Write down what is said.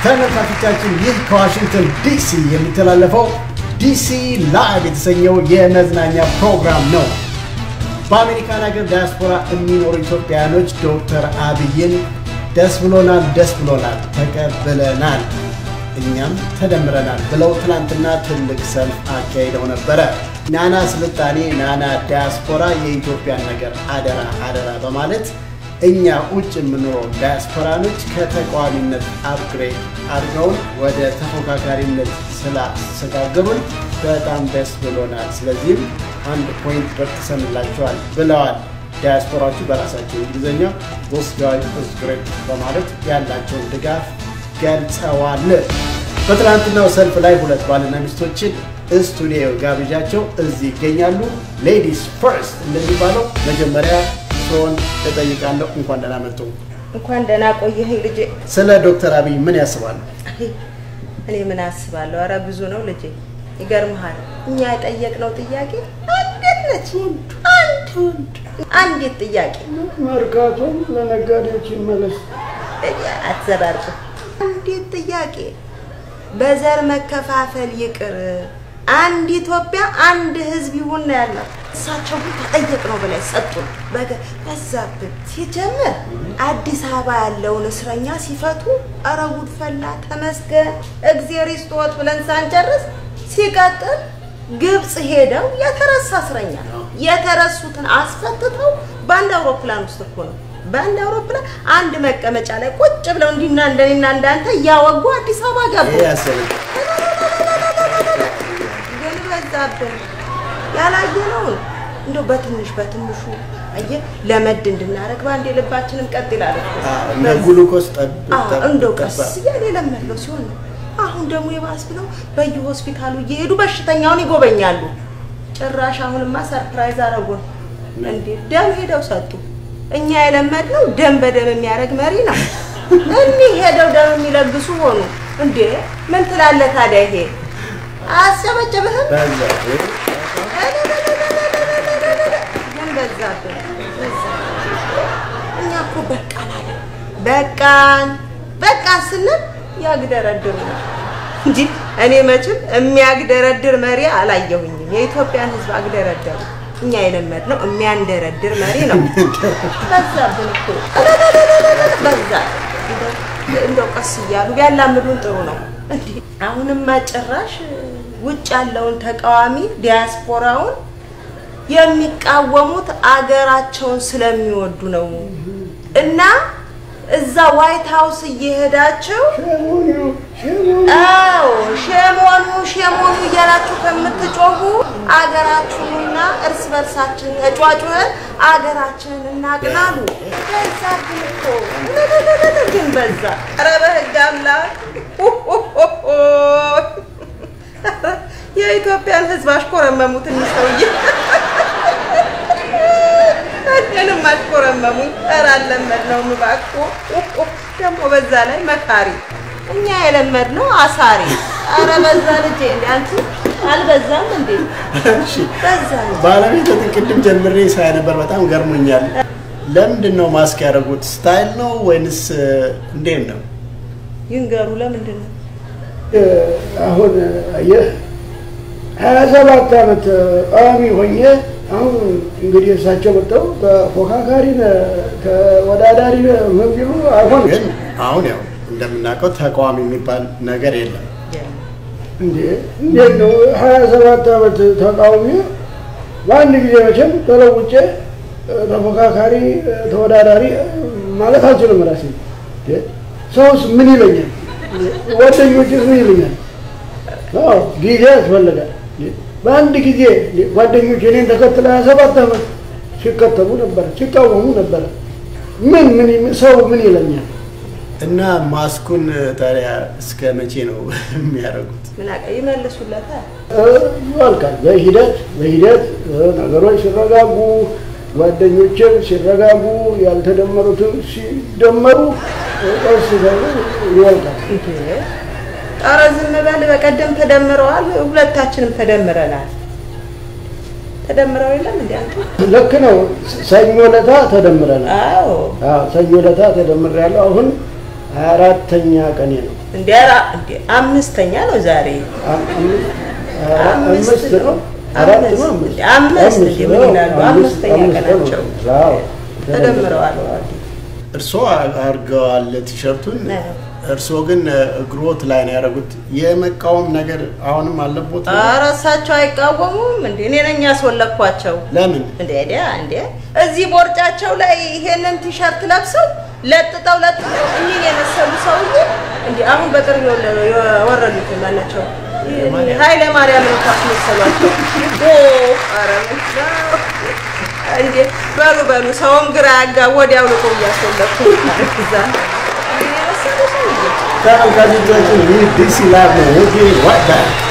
ተመልካቾቻችን ይህ ከዋሽንግተን ዲሲ የሚተላለፈው ዲሲ ላይቭ የተሰኘው የመዝናኛ ፕሮግራም ነው። በአሜሪካን ሀገር ዲያስፖራ የሚኖሩ ኢትዮጵያውያኖች ዶክተር አብይን ደስ ብሎናል፣ ደስ ብሎናል፣ ተቀብለናል፣ እኛም ተደምረናል ብለው ትናንትና ትልቅ ሰልፍ አካሂደው ነበረ። ናና ስልጣኔ፣ ናና ዲያስፖራ የኢትዮጵያን ነገር አደራ አደራ በማለት እኛ ውጭ የምንኖረው ዲያስፖራኖች ከተቃዋሚነት አፕግሬድ አድርገውን ወደ ተፎካካሪነት ስላሸጋገሩን በጣም ደስ ብሎናል። ስለዚህም አንድ ፖይንት በርትሰንላቸዋል ብለዋል። ዲያስፖራዎቹ በራሳቸው እንግሊዝኛ ስ ጋይ ስ ግሬት በማለት ያላቸውን ድጋፍ ገልጸዋል። በትናንትናው ሰልፍ ላይ ሁለት ባልና ሚስቶችን ስቱዲዮ ጋብዣቸው እዚህ ይገኛሉ። ሌዲስ ፈርስት እንደሚባለው መጀመሪያ ሲሆን እጠይቃለሁ። እንኳን ደህና መጡ። እንኳን ደህና ቆየህ ልጄ። ስለ ዶክተር አብይ ምን ያስባሉ? እኔ ምን አስባለሁ? ኧረ ብዙ ነው ልጄ። ይገርምሃል፣ እኛ የጠየቅነው ጥያቄ አንዲት ነች። አንድ አንዲት ጥያቄ መርካቶም ለነጋዴዎች ይመለስ። አትዘባርቁ። አንዲት ጥያቄ በዘር መከፋፈል ይቅር፣ አንድ ኢትዮጵያ አንድ ህዝብ ይሁን ነው ያለው። እሳቸው ግን ከጠየቅነው በላይ ሰጡን። በዛብን ሲጀምር አዲስ አበባ ያለውን እስረኛ ሲፈቱ ኧረ ጉድ ፈላ፣ ተመስገን እግዜር ይስጥዎት ብለን ሳንጨርስ ሲቀጥል ግብፅ ሄደው የተረሳ እስረኛ የተረሱትን አስፈትተው በአንድ አውሮፕላን ውስጥ እኮ ነው በአንድ አውሮፕላን አንድ መቀመጫ ላይ ቁጭ ብለው እንዲና እንደኔና እንዳንተ እያወጉ አዲስ አበባ ገቡ። ግን በዛብን ያላየነውን እንደው በትንሽ በትንሹ አየህ ለመድ እንድናደርግ በአንድ ልባችንም ቀጥ ይላል እኮ። እነ ግሉኮስ ጠብ ጠብ እንደው ጠብ ቀስ እያለ የለመድነው ሲሆን ነው። አሁን ደግሞ የባስ ብለው በየሆስፒታሉ እየሄዱ በሽተኛውን ይጎበኛሉ። ጭራሽ አሁንማ ሰርፕራይዝ አረጉን። እንዴ ደም ሄደው ሰጡ። እኛ የለመድነው ደም በደም የሚያደርግ መሪ ነው። እኒህ ሄደው ደም የሚለግሱ ሆኑ። እንዴ ምን ትላለህ ታዲያ? ይሄ አያስጨበጭብህም? በዛ ግን በዛብን እኛ እኮ በቃን አለ በቃን በቃን ስንል ያግደረድሩ ነው እንጂ እኔ መቼም የሚያግደረድር መሪ አላየሁኝም። የኢትዮጵያን ሕዝብ አግደረደሩ። እኛ የለመድነው የሚያንደረድር መሪ ነው። በዛብን እኮ በዛ እንደው ቀስ እያሉ ቢያላምዱን ጥሩ ነው። እንዲህ አሁንማ ጭራሽ ውጭ ያለውን ተቃዋሚ ዲያስፖራውን የሚቃወሙት አገራቸውን ስለሚወዱ ነው እና እዛ ዋይት ሀውስ እየሄዳችሁ አዎ ሸሞኑ ሸሞኑ እያላችሁ ከምትጮሁ አገራችሁንና እርስ በርሳችን ተጫጩኸን አገራችንን እናቅናሉ። በዛ ግን እኮ ግን በዛ። ኧረ በህግ አምላክ የኢትዮጵያን ህዝብ አሽኮረመሙት እኒህ ሰውዬ። እኔንም አሽኮረመሙኝ። ኧረ አልለመድነውም እባክዎ። ደግሞ በዛ ላይ መካሪ፣ እኛ የለመድነው አሳሪ። ኧረ በዛ ልጄ እንደ አንቺ አልበዛም እንዴ? እሺ በዛ እንጂ። ባለቤት ቅድም ጀምሬ ሳይ ነበር፣ በጣም ገርሞኛል። ለምንድን ነው ማስክ ያደረጉት? ስታይል ነው ወይንስ እንዴት ነው? ይንገሩ ለምንድን ነው? አሁን አየህ ሀያ ሰባት ዓመት ቋሚ ሆኜ አሁን እንግዲህ እሳቸው መጥተው ተፎካካሪ ተወዳዳሪ ምን ቢሉ አይሆንም። ግን አሁን ያው እንደምናውቀው ተቃዋሚ የሚባል ነገር የለም። እንዴ እንዴት ነው ሀያ ሰባት ዓመት ተቃውሚ በአንድ ጊዜ መቼም ተለውጬ ተፎካካሪ ተወዳዳሪ ማለት አልችልም። ራሴ እንዴ ሰውስ ምን ይለኛል? ጓደኞችስ ምን ይሉኛል? አዎ ጊዜ ያስፈልጋል። በአንድ ጊዜ ጓደኞች እኔን ተከትለ ሀያ ሰባት ዓመት ሲከተሉ ነበረ፣ ሲቃወሙ ነበረ። ምን ምን ሰው ምን ይለኛል? እና ማስኩን ታዲያ እስከ መቼ ነው የሚያደርጉት? ምን አቀ ይመልሱለታል። ይወልቃል። በሂደት በሂደት ነገሮች ሲረጋጉ ጓደኞችን ሲረጋጉ ያልተደመሩትን ሲደመሩ ቀስ እያሉ ይወልቃል። ኧረ ዝም በል። በቀደም ተደምረዋል፣ ሁለታችንም ተደምረናል። ተደምረው የለም እንዴ አንተ? ልክ ነው። ሰኞ ለታ ተደምረናል። አዎ አዎ ሰኞ ለታ ተደምሬያለሁ። አሁን ሀያ አራተኛ ቀኔ ነው። እንደ ኧረ እንደ አምስተኛ ነው ዛሬ አምስት ነው አራት ነው አምስት አምስት እንደ ምን ይላሉ? አምስተኛ ቀናቸው ተደምረዋል። እርስዎ አድርገዋል ቲሸርቱን። አዎ። እርስዎ ግን እግሮት ላይ ነው ያደረጉት። የመቃወም ነገር አሁንም አለቦት? ኧረ እሳቸው አይቃወሙም እንዴ? እኔ ነኝ ያስወለኳቸው። ለምን? እንዴ ዲያ እንዴ እዚህ ቦርጫቸው ላይ ይሄንን ቲሸርት ለብሰው ለጥጠው ለጥጠው እኚህን የመሰሉ ሰውዬ እንዴ አሁን በቅርብ የወለ- የወረዱት ማናቸው ኃይለ ማርያም እንኳን መሰሏቸው። ኦ ኧረ ምን ነው እንዴ በሉ በሉ ሰውም ግራ ያጋ ወዲያው ልቆ እያስወለኩ እዛ እኚህን የመሰሉ ሰውዬ ተመልካቾቻችን ይህ ዲሲ ላብ ነው። ራይት ባክ